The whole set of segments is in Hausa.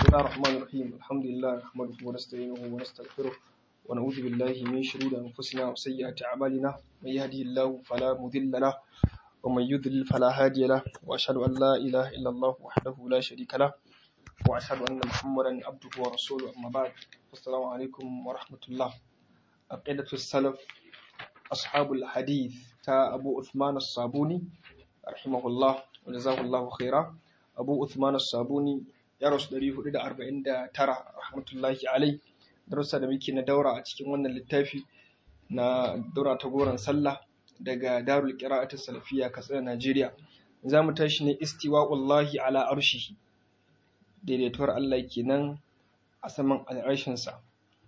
الله الرحمن الرحيم الحمد لله نحمده ونستعينه ونستغفره ونعوذ بالله من شرور أنفسنا وسيئات أعمالنا من يهده الله فلا مضل له ومن يضلل فلا هادي له وأشهد أن لا إله إلا الله وحده لا شريك له وأشهد أن محمدا عبده ورسوله أما بعد السلام عليكم ورحمة الله عقيدة السلف أصحاب الحديث تا أبو عثمان الصابوني رحمه الله وجزاه الله خيرا أبو عثمان الصابوني ya rasu 449 rahmatullahi alai darussa da muke na daura a cikin wannan littafi na daura ta goron sallah daga darul qira'at salafiyya katsina Najeriya za mu tashi ne istiwa'ullahi ala arshihi daidaituwar Allah kenan a saman al'arshin sa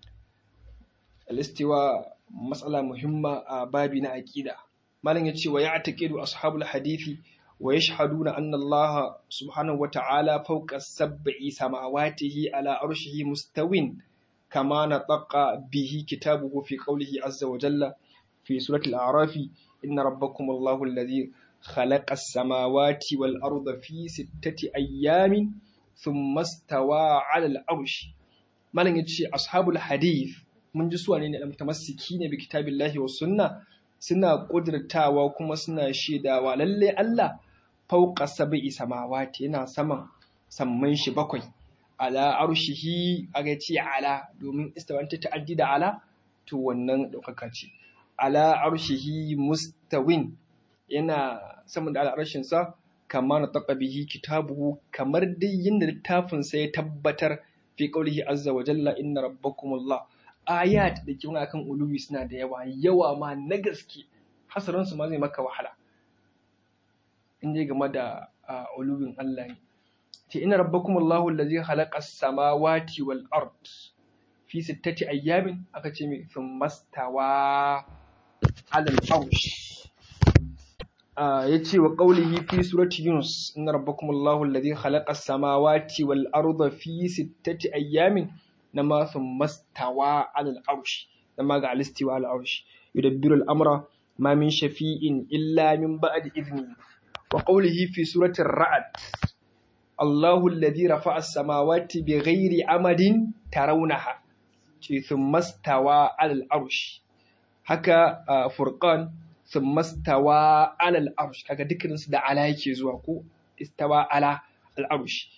al-istiwa matsala muhimma a babi na aqida malam ya ce wa ya'taqidu ashabul hadithi ويشهدون أن الله سبحانه وتعالى فوق السبع سماواته على عرشه مستو كما نطق به كتابه في قوله عز وجل في سورة الأعراف إن ربكم الله الذي خلق السماوات والأرض في ستة أيام ثم استوى على العرش ما لن يتشي أصحاب الحديث من جسوان المتمسكين بكتاب الله والسنة suna ƙudurtawa kuma suna shaidawa lalle Allah fauka saba'i samawati yana saman samman shi bakwai ala arshihi aga ce ala domin istawanta ta'addi da ala to wannan ɗaukaka ce ala arshihi mustawin yana saman da al'arshin sa kama na taqa bihi kitabuhu kamar dai yinda littafin sa ya tabbatar fi qaulihi azza wa jalla inna rabbakumullah ayat da ke akan uluwi suna da yawa yawa ma na gaske hasarin su ma zai maka wahala in dai game da uluwin Allah ne ce ina rabbakum Allahu allazi khalaqa as-samawati wal ard fi sittati ayyamin aka ce mai thumma stawa ala al-arsh yace wa qawlihi fi surati yunus inna rabbakum Allahu allazi khalaqa as-samawati wal arda fi sittati ayyamin nama thumma stawa ala al-arsh nama ga al-istiwa ala al-arsh yudabbiru al-amra ma min shafi'in illa min ba'di idnihi وقوله في سورة الرعد الله الذي رفع السماوات بغير عمد ترونها ثم استوى على العرش هكا فرقان ثم استوى على العرش هكا ذكر da ala yake zuwa ko istawa ala al-arsh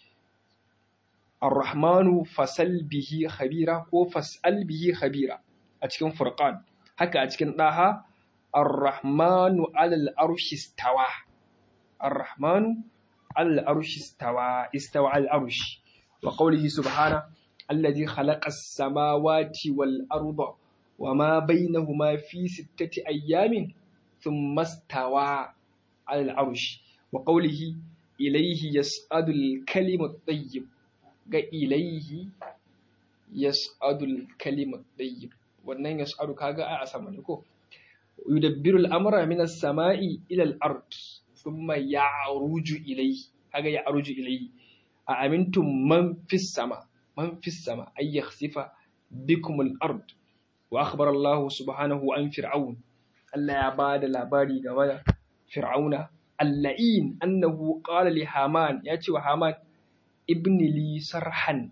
الرحمن فسل به خبيرا ko fas'al bihi khabira a cikin furqan haka a cikin daha الرحمن على العرش استوى الرحمن على العرش استوى استوى على العرش وقوله سبحانه الذي خلق السماوات والأرض وما بينهما في ستة أيام ثم استوى على العرش وقوله إليه يسعد الكلم الطيب إليه يسعد الكلم الطيب wannan yas'adu kaga a sama ne ko yudabbiru al-amra min as-sama'i ila al-ard thumma ya'ruju ilayhi kaga ya'ruju ilayhi a amintum man fis sama man fis sama ay yakhsifa bikum al-ard wa akhbara Allah subhanahu an fir'aun Allah ya bada labari game da fir'auna al-la'in annahu qala li haman ya ce wa haman ibni li sarhan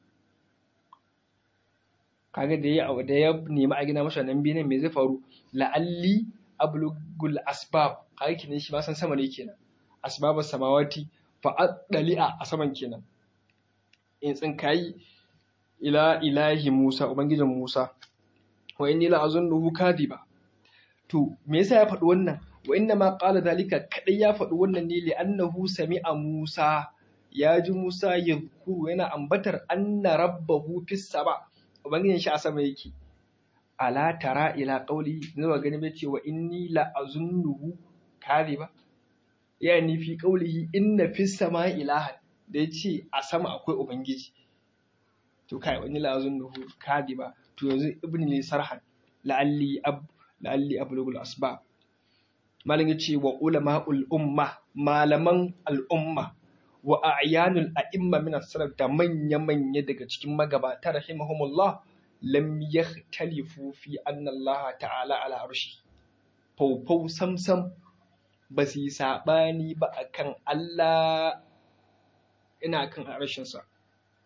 kaga da ya da ya nemi a gina masa nan binin me zai faru la'alli ablugul asbab kaga kenan shi ba san sama ne kenan asbabas samawati fa adali'a a saman kenan in tsinkayi ila ilahi Musa ubangijin Musa wa inni la azunnuhu kadiba to me yasa ya faɗi wannan wa inna ma qala zalika kadai ya faɗi wannan ne li annahu sami'a Musa ya ji Musa yadhkuru yana ambatar anna rabbahu fis sama ubangijin shi a sama yake ala tara ila qauli zuwa gani bai ce wa inni la azunnuhu ba? yani fi qaulihi inna fis sama'i ilahan da yace a sama akwai ubangiji to kai wani la azunnuhu ba? to yanzu ibn li sarhan la'alli ab la'alli ablugul asba malam yace wa ulama'ul umma malaman al'umma wa a'yanul a'imma min as-salaf da manya manya daga cikin magabata rahimahumullah lam yakhtalifu fi anna Allah ta'ala ala arshi faufau samsam ba su yi saɓani ba a kan Allah ina kan arshinsa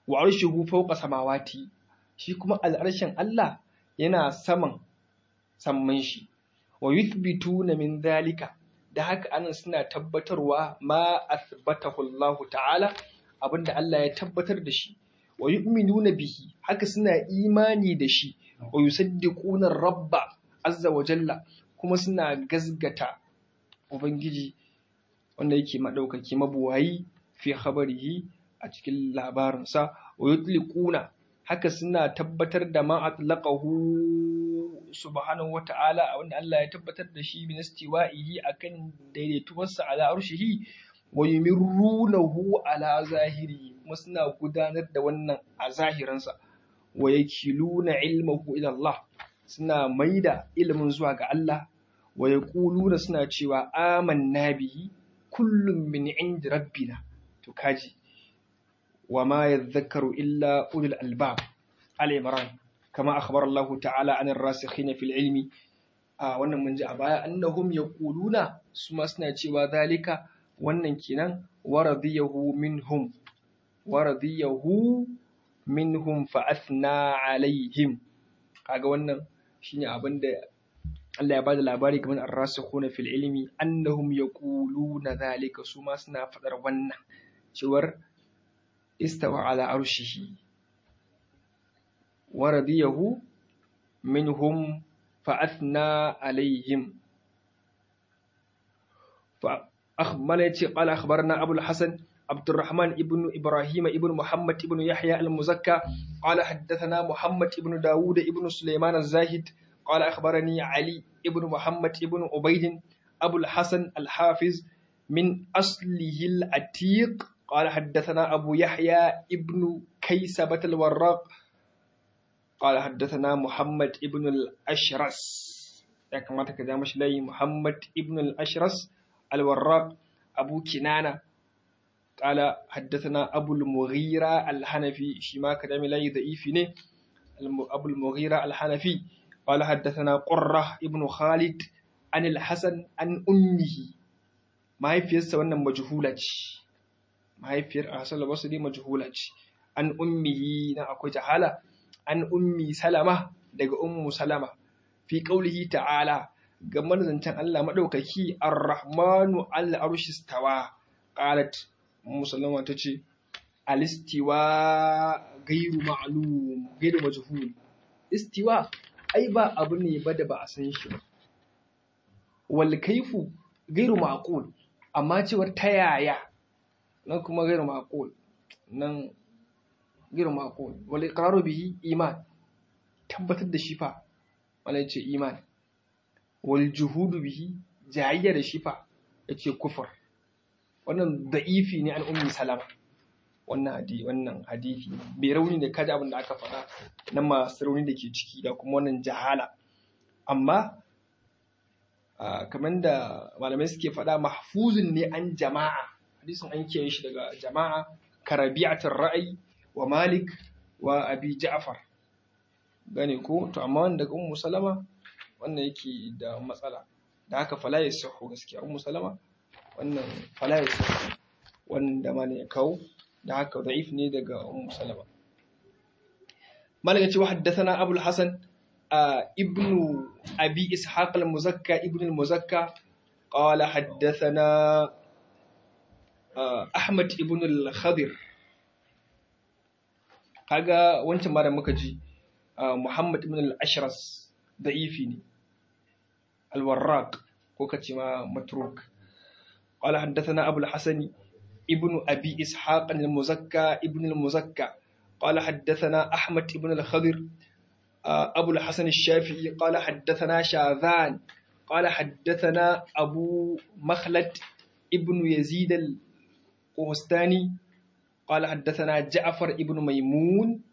wa arshuhu fawqa samawati shi kuma al'arshin Allah yana saman samman shi wa yuthbituna min dhalika da haka anan suna tabbatarwa ma athbatahu Allah ta'ala abinda Allah ya tabbatar da shi wa yu'minuna bihi haka suna imani da shi wa yusaddiquna rabba azza wa jalla kuma suna gazgata ubangiji wanda yake madaukaki mabuwayi fi khabarihi a cikin labarinsa wa yutliquna haka suna tabbatar da ma atlaqahu subhanahu wata'ala wanda Allah ya tabbatar da shi bin istiwa'ihi akan daidaituwarsa ala arshihi wa yumirrunahu ala zahiri kuma suna gudanar da wannan a zahiransa wa yakiluna ilmahu ila Allah suna maida ilimin zuwa ga Allah wa yaquluna suna cewa amanna bihi kullum min indi rabbina to kaji wa ma yadhakkaru illa ulul albab al-imran kama akhbara Allah ta'ala anir rasikhin fil ilmi a wannan mun ji a baya annahum yaquluna su ma suna cewa zalika wannan kenan waradiyahu minhum waradiyahu minhum fa athna alaihim kaga wannan shine abin da Allah ya bada labari kamar ar-rasikhuna fil ilmi annahum yaquluna zalika su ma suna fadar wannan cewar istawa ala arshihi wa radiyahu minhum fa athna alaihim fa akhbara yace qala akhbarna abul hasan عبد الرحمن ابن إبراهيم ابن محمد ابن يحيى المزكى قال حدثنا محمد ابن داود ابن سليمان الزاهد قال أخبرني علي ابن محمد ابن عبيد أبو الحسن الحافظ من أصله العتيق قال حدثنا أبو يحيى ابن كيسبة الوراق قال حدثنا محمد ابن الأشرس كما تكلمش لي محمد ابن الأشرس الوراق أبو كنانة قال حدثنا أبو المغيرة الحنفي شما كلام لا ضعيف أبو المغيرة الحنفي قال حدثنا قرة ابن خالد عن الحسن عن أمه ما هي في wannan majhula ce mahaifiyar Hassan al-Basri majhula ce an ummihi na akwai jahala an ummi Salama daga ummu Salama fi qaulihi ta'ala game da zancen Allah madaukaki ar-rahmanu al-arshi stawa qalat musallama ta ce alistiwa gairu ma'lum gairu majhul istiwa ai ba abu ne ba da ba a san shi ba wal kaifu gairu maqul amma cewar ta yaya nan kuma gairu maqul nan gairu maqul wal iqraru bihi iman tabbatar da shi fa malai ce iman wal juhudu bihi jayayya da shi fa yace kufur wannan da'ifi ne an ummi salama wannan hadisi wannan hadisi bai rauni da kaji abin da aka faɗa na masu rauni da ke ciki da kuma wannan jahala amma kamar da malamai suke faɗa mahfuzun ne an jama'a hadisin an kiyaye shi daga jama'a karabi'atul ra'ayi wa malik wa abi ja'far gane ko to amma wanda daga ummu salama wannan yake da matsala da haka fala ya sahu gaskiya ummu salama wannan fala ya sahu wanda ma ne ya kawo da haka da'if ne daga ummu salama malaka ce wa haddathana abul hasan ibnu abi ishaq al-muzakka ibnu al-muzakka qala haddathana ahmad ibn al-khadir kaga wancan ma da muka ji muhammad ibn al-ashras da'ifi ne al-warraq ko kace ma matruk قال حدثنا أبو الحسن ابن أبي إسحاق المزكى ابن المزكى قال حدثنا أحمد ابن الخضر أبو الحسن الشافعي قال حدثنا شاذان قال حدثنا أبو مخلد ابن يزيد القهستاني قال حدثنا جعفر ابن ميمون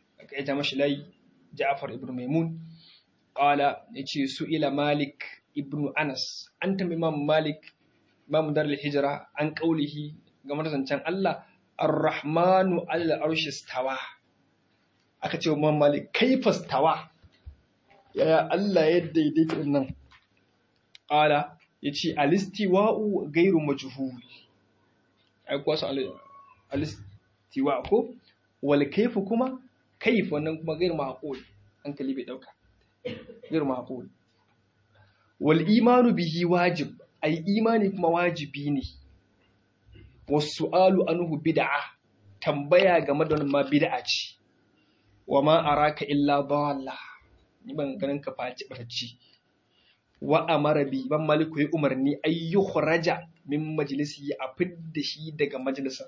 جعفر ابن ميمون قال سئل مالك ابن أنس أنت إمام مالك Imam Darul Hijra an kaulihi game da zancen Allah Ar-Rahmanu alal arshi stawa aka ce wa Malik kaifa stawa yaya Allah ya daidaita nan qala yace alistiwa'u ghairu majhul ai kuwa su alistiwa ko wal kaifu kuma kaif wannan kuma gair maqul hankali bai dauka gair maqul wal imanu bihi wajib ai imani kuma wajibi ne wasu'alu anhu bid'a tambaya game da wannan ma bid'a ce wa ma araka illa dalla ni ban ganin ka faci barci wa amara bi ban maliku ya umarni ay yukhraja min majlisi a fidda shi daga majalisar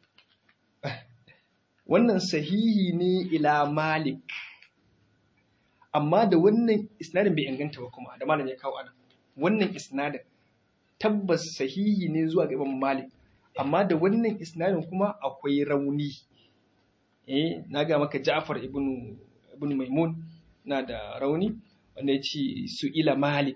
wannan sahihi ne ila malik amma da wannan isnadin bai inganta ba kuma da malam ya kawo ana wannan isnadin tabbas sahihi ne zuwa ga imam malik amma da wannan isnadin kuma akwai rauni eh na ga maka ja'far ibn ibn maimun na da rauni wanda ya ce su ila malik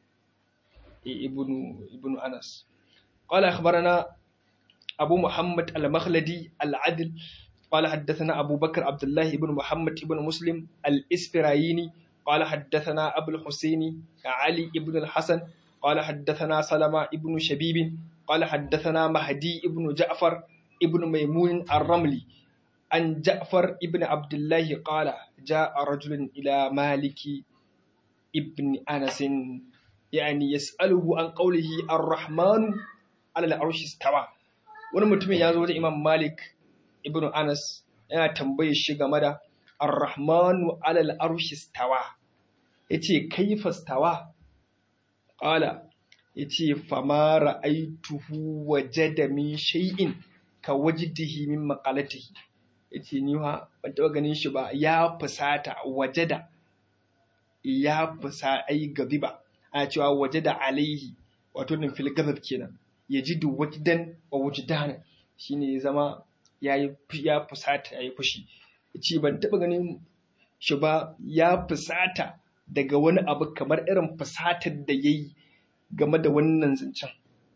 ibn ibn anas قال أخبرنا أبو محمد المخلدي العدل قال حدثنا أبو بكر عبد الله بن محمد بن مسلم الإسفرايني قال حدثنا أبو الحسين علي بن الحسن قال حدثنا سلمة بن شبيب قال حدثنا مهدي بن جعفر ابن ميمون الرملي عن جعفر ابن عبد الله قال جاء رجل إلى مالك ابن أنس يعني يسأله عن قوله الرحمن على العرش استوى wani mutumin ya zo wajen Imam Malik ibn Anas yana tambaye shi game da Ar-Rahmanu alal arshi stawa yace kaifa stawa qala yace fama ra'aituhu wajada min shay'in ka wajdihi min maqalatihi yace ni ha ban taba ganin shi ba ya fusata wajada ya fusa ai gaziba a cewa wajada alaihi wato nan fil gazab kenan yajidu wajdan wa wujdana shine ya zama yayi ya fusata yayi fushi yace ban taba ganin shi ba ya fusata daga wani abu kamar irin fusatar da yayi game da wannan zancen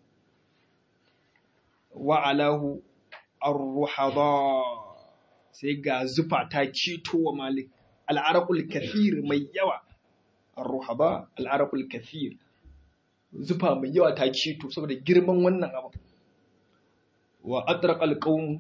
wa alahu ar-ruhada sai ga zufa ta cito wa malik al'araqul kathir mai yawa ar-ruhada al'araqul kathir zufa mai yawa ta cito saboda girman wannan abu wa atraqa al-qawm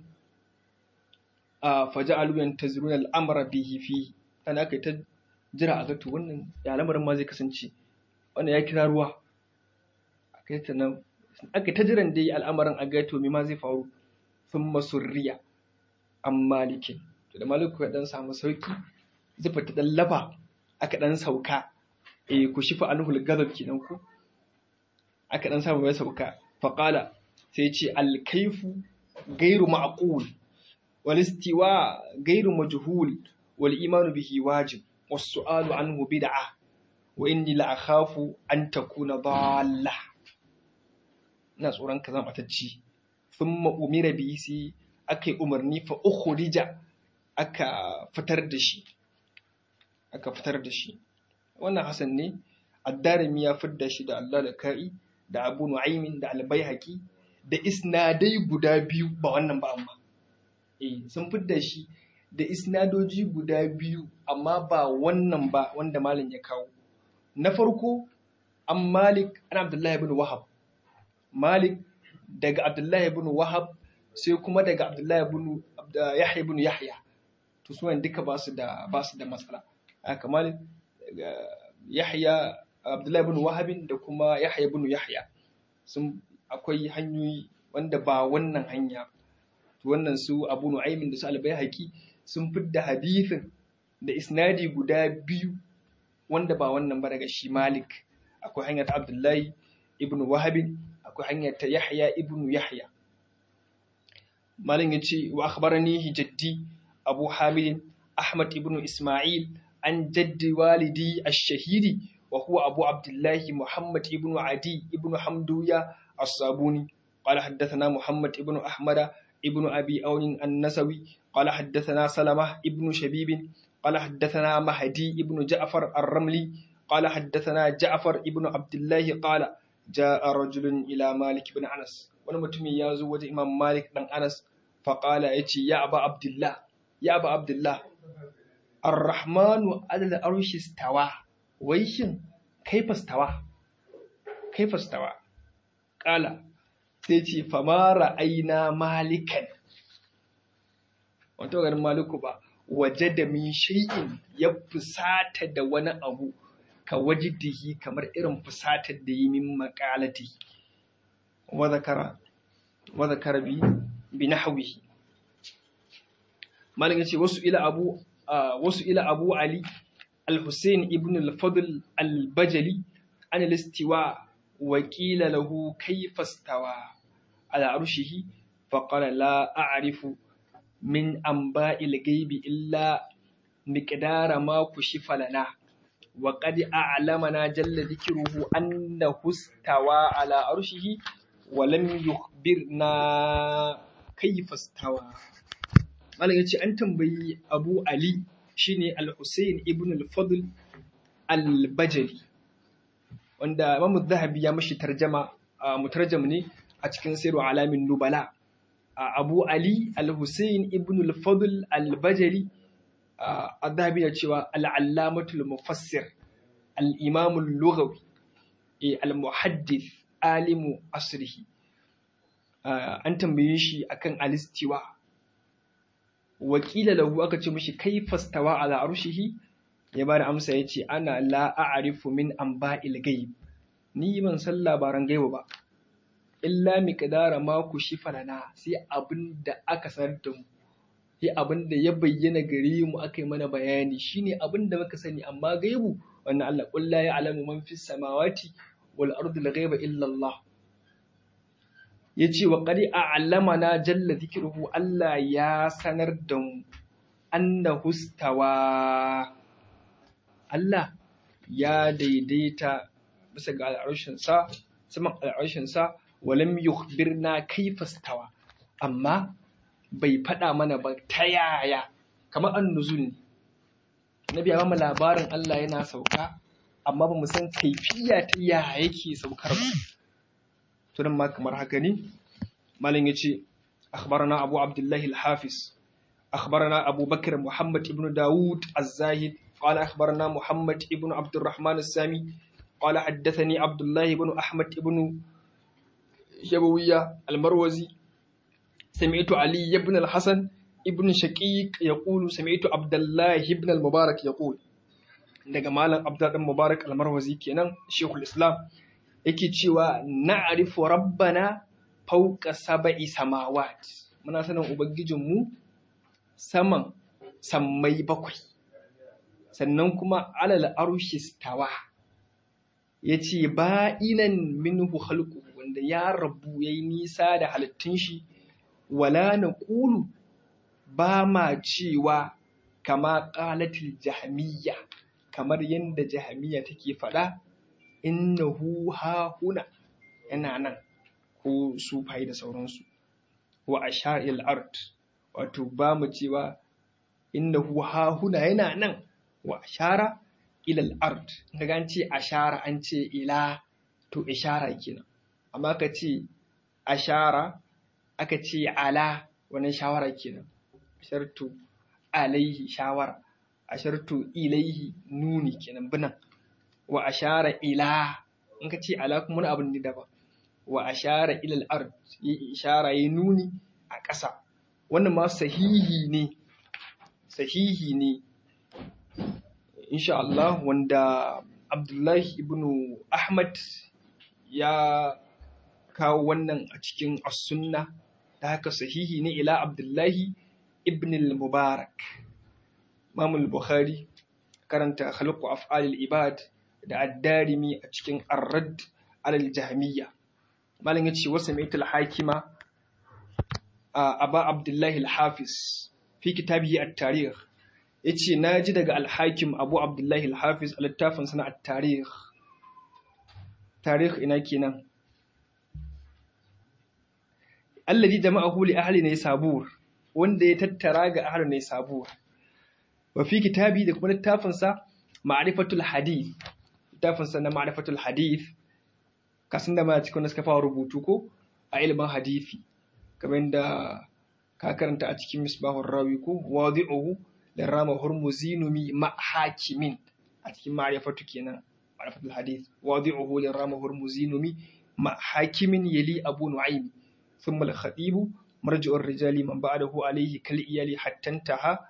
faja'alu yantaziruna al-amra bihi fi ana aka ta jira a gato wannan ya lamarin ma zai kasance wannan ya kira ruwa aka ta nan aka ta jiran dai al'amarin a gato me ma zai faru sun masurriya an malikin to da maliku ya dan samu sauki zufa ta dan lafa aka dan sauka eh ku shifa anhul gadab kenan ku aka dan samu ya sauka faqala sai ce al-kayfu gairu ma'qul wal istiwa gairu majhul wal imanu bihi wajib was su'alu anhu bid'ah wa inni la akhafu an takuna dalla ina tsoron ka zama batacci thumma umira bihi sai aka yi umarni fa ukhrija aka fitar da shi aka fitar da shi wannan hasan ne addarimi ya fidda shi da Allah da ka'i da Abu Nu'aymin da Al-Baihaqi da isnadai guda biyu ba wannan ba amma eh sun fidda shi da isnadoji guda biyu amma ba wannan ba wanda malam ya kawo na farko an Malik an Abdullahi ibn Wahab Malik daga Abdullahi ibn Wahab sai kuma daga Abdullahi ibn Yahya ibn Yahya to su duka ba su da ba su da matsala haka Malik daga Yahya Abdullahi ibn Wahab da kuma Yahya ibn Yahya sun akwai hanyoyi wanda ba wannan hanya to wannan su Abu Nu'aymin da su Al-Baihaqi sun fidda hadithin da isnadi guda biyu wanda ba wannan ba daga shi Malik akwai hanyar ta Abdullahi ibn Wahab akwai hanyar ta Yahya ibn Yahya Malam yace wa akhbarani jaddi Abu Hamid Ahmad ibn Isma'il an jaddi walidi ash-shahidi wa huwa Abu Abdullah Muhammad ibn Adi ibn Hamduya as-Sabuni قال حدثنا محمد ابن أحمد ابن أبي أون النسوي قال حدثنا سلمة ابن شبيب قال حدثنا مهدي ابن جعفر الرملي قال حدثنا جعفر ابن عبد الله قال جاء رجل إلى مالك بن أنس ونمتمي يازو وجه إمام مالك بن أنس فقال يتي يا أبا عبد الله يا أبا عبد الله الرحمن على الأرش استوى ويشن كيف استوى كيف استوى قال sai ce famara aina malikan wato garin maliku ba waje da min shay'in ya fusata da wani abu ka wajidihi kamar irin fusatar da yi min makalati wa zakara wa zakara bi bi nahwihi malin yace wasu ila abu wasu ila abu ali al-husayn ibn al-fadl al-bajali an al-istiwa wa qila lahu kayfa istawa ala arshihi fa qala la a'rifu min anba'il ghaibi illa miqdara ma kushifa lana wa qad a'lamana jalla dhikruhu annahu istawa ala arshihi wa lam yukhbirna kayfa istawa malam yace an tambayi Abu Ali shine Al-Husayn ibn al-Fadl al-Bajali wanda Imam Zahabi ya mashi tarjama mutarjam ne a cikin Sirru Alamin Nubala Abu Ali Al-Husayn ibn al-Fadl al-Bajali Zahabi ya cewa al-Allamatul Mufassir al-Imam al-Lughawi al-Muhaddith alimu asrihi an tambaye shi akan alistiwa wakila lahu aka ce mishi kai fastawa ala arshihi ya bada amsa yace ana la a'rifu min anba'il ghaib ni ban san labaran gaiba ba illa miqdara ma ku lana sai abinda aka sanar da mu sai abinda ya bayyana gare mu aka yi mana bayani shine abinda muka sani amma gaibu wannan Allah qul la ya'lamu man fis samawati wal ardi al ghaiba illa Allah ya ce wa ƙari a alamana jalla zikiruhu Allah ya sanar da mu anna hustawa Allah ya daidaita bisa ga al'arshinsa saman al'arshinsa walam yukhbirna kaifa stawa amma bai faɗa mana ba ta yaya kamar an nuzul ne nabi ya mu labarin Allah yana sauka amma ba mu san kaifiya ta yaya yake saukar ba tunan ma kamar haka ne malin ya ce akhbarana abu abdullahi al-hafiz akhbarana abu bakr muhammad ibn dawud az-zahid قال أخبرنا محمد ابن عبد الرحمن السامي قال حدثني عبد الله بن أحمد بن شبوية المروزي سمعت علي بن الحسن ابن شقيق يقول سمعت عبد الله بن المبارك يقول daga malam abdul mubarak almarwazi kenan shekul islam yake cewa na'rifu rabbana fawqa sab'i samawat muna sanin ubangijinmu saman sammai bakwai sannan kuma alal arshi stawa yace ba'inan minhu khalqu wanda ya rabu yayi nisa da halittun shi wala naqulu ba ma cewa kama qalatil jahmiyya kamar yadda jahamiya take faɗa innahu hahuna yana nan ko sufai da sauransu wa asha'il art wato ba mu cewa innahu hahuna yana nan wa ashara ilal art daga an ce ashara an ce ila to ishara kenan amma ka ce ashara aka ce ala wannan shawara kenan shartu alaihi shawara ashartu ilaihi nuni kenan binan wa ashara ila in ka ce ala kuma wani abin da daban wa ashara ilal ard yi ishara yi nuni a ƙasa wannan ma sahihi ne sahihi ne insha Allah wanda Abdullahi ibn Ahmad ya kawo wannan a cikin as-sunna ta haka sahihi ne ila Abdullahi ibn al-Mubarak Imam al-Bukhari karanta khalqu af'alil ibad da ad-Darimi a cikin Ar-Radd alal Jahmiyya malam yace wa sami'tu al-Hakima Aba Abdullah al-Hafiz fi kitabihi at-Tarikh yace naji daga al-Hakim Abu Abdullah al-Hafiz a littafin sana at-Tarikh Tarikh ina kenan alladhi jama'ahu li ahli Naysabur wanda ya tattara ga ahli Naysabur wa fi kitabi da kuma littafinsa ma'rifatul hadith littafinsa na ma'rifatul hadith kasan da ma cikin suka fara rubutu ko a ilimin hadisi kamar da ka karanta a cikin misbahur rawi ko wadi'uhu da rama hurmuzinumi ma hakimin a cikin ma'rifatu kenan ma'rifatul hadith wadi'uhu da rama hurmuzinumi ma hakimin yali abu nu'aym thumma al-khatib marji'ur rijali man ba'dahu alayhi kal iyali hattantaha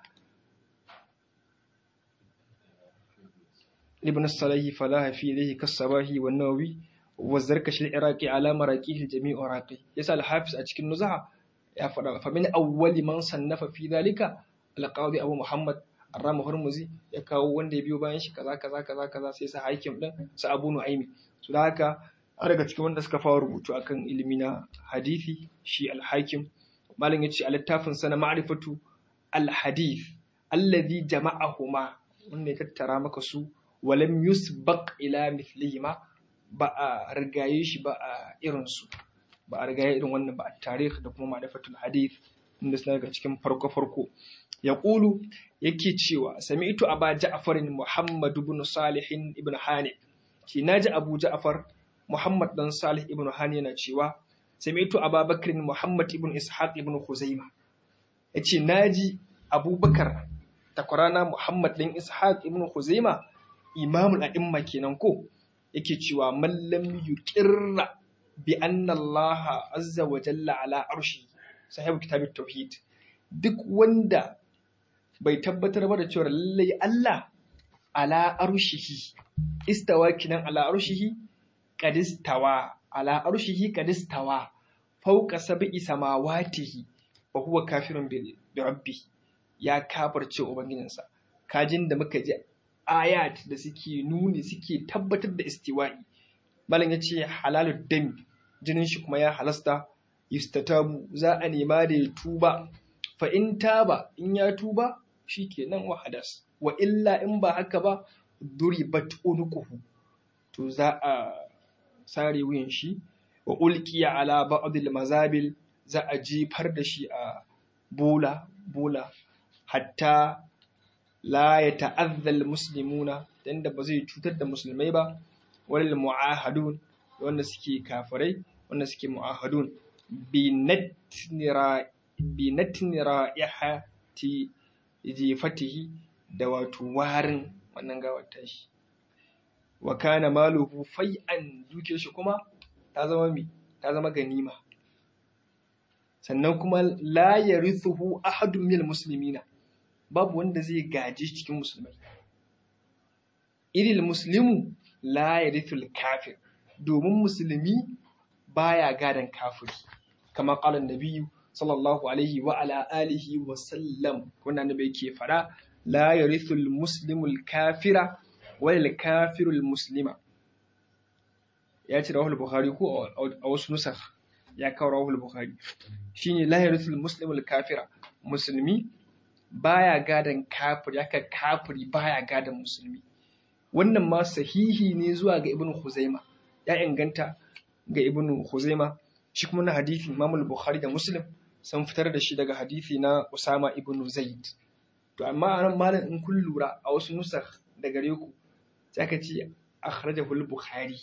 ibn salahi falaha fi ilayhi kasabahi wan nawawi wa zarkashi al-iraqi ala maraqihi jami'u raqi yasa al-hafiz a cikin nuzaha ya faɗa fa min awwali man sannafa fi dhalika al-qadi abu muhammad arrama hurmuzi ya kawo wanda ya biyo bayan shi kaza kaza kaza kaza sai sa hakim din sa abu nu'aymi su da haka an daga cikin wanda suka fara rubutu akan ilimi na hadisi shi al-hakim malam yace a littafin sa na ma'rifatu al-hadith alladhi jama'ahuma wanda ya tattara maka su walam yusbaq ila mithlihima ba a rigaye shi ba a irin su ba a rigaye irin wannan ba a tarikh da kuma ma'rifatul hadith inda suna daga cikin farko farko ya ƙulu yake cewa sami'tu aba ja'farin muhammad ibn salih ibn hani ki naji abu ja'far muhammad dan salih ibn hani yana cewa sami'tu aba bakrin muhammad ibn ishaq ibn khuzaima yace naji abubakar takwarana muhammad dan ishaq ibn khuzaima imamul a'imma kenan ko yake cewa man lam yuqirra bi anna allaha azza wa jalla ala arshi sahibu kitabut tauhid duk wanda bai tabbatar ba da cewa lallai Allah ala arshihi istawa kinan ala arshihi qadistawa ala arshihi qadistawa fawqa sab'i samawatihi wa huwa kafirun bi rabbi ya kafirce ubangijinsa kajin da muka ji ayat da suke nuni suke tabbatar da istiwa'i malam yace halalud dami jinin shi kuma ya halasta yustatabu za a nema da ya tuba fa in taba in ya tuba shikenan wahadas wa illa in ba haka ba duribat unuquhu to za a sare wuyan shi wa ulqiya ala ba'd al mazabil za a jefar da shi a bola bola hatta la yata'adha al muslimuna dan da ba zai cutar da musulmai ba wal mu'ahadun wanda suke kafirai wanda suke mu'ahadun bi natnira bi natnira ihati jefatihi da wato warin wannan gawar tashi wa kana maluhu fai'an duke shi kuma ta zama mi ta zama ganima sannan kuma la yarithuhu ahadun minal muslimina babu wanda zai gaji cikin musulmai iril muslimu la yarithul kafir domin musulmi baya gadan kafiri kamar qala nabiyyu sallallahu alaihi wa ala alihi wa sallam wannan annabi yake fara la yarithul muslimul kafira wal kafirul muslima ya ce rawahul bukhari ko a wasu nusakh ya kawo rawahul bukhari shine la yarithul muslimul kafira musulmi baya gadan kafir yaka kafiri baya gadan musulmi wannan ma sahihi ne zuwa ga ibnu khuzaima ya inganta ga ibnu khuzaima shi kuma na hadisi imamul bukhari da muslim sun fitar da shi daga hadisi na Usama ibn Zaid. To amma a nan malam in kun lura a wasu nusakh da gare ku sai aka ce akhrajahu al-Bukhari.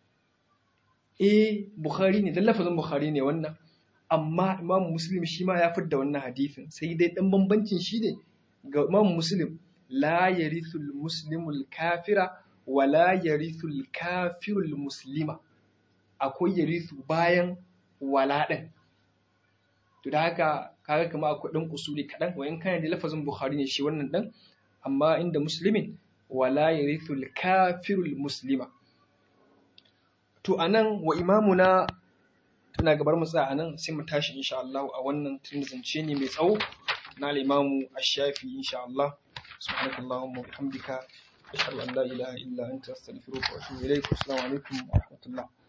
Eh Bukhari ne dan lafazin Bukhari ne wannan amma Imam Muslim shi ma ya fitar da wannan hadisin sai dai dan bambancin shi ne ga Imam Muslim la yarithul muslimul kafira wa la yarithul kafirul muslima akwai yarithu bayan wala din to da haka kaga kamar akwai ɗan usuli kaɗan wayan kana da lafazin bukhari ne shi wannan ɗan amma inda muslimin wala yarithul kafirul muslima to anan wa imamuna tana gabar mu tsaya anan sai mu tashi insha Allah a wannan tun zance ne mai tsawo na al-imamu ash-shafi insha Allah subhanakallahumma wa bihamdika ashhadu an la ilaha illa anta astaghfiruka wa atubu ilaik assalamu alaikum wa rahmatullah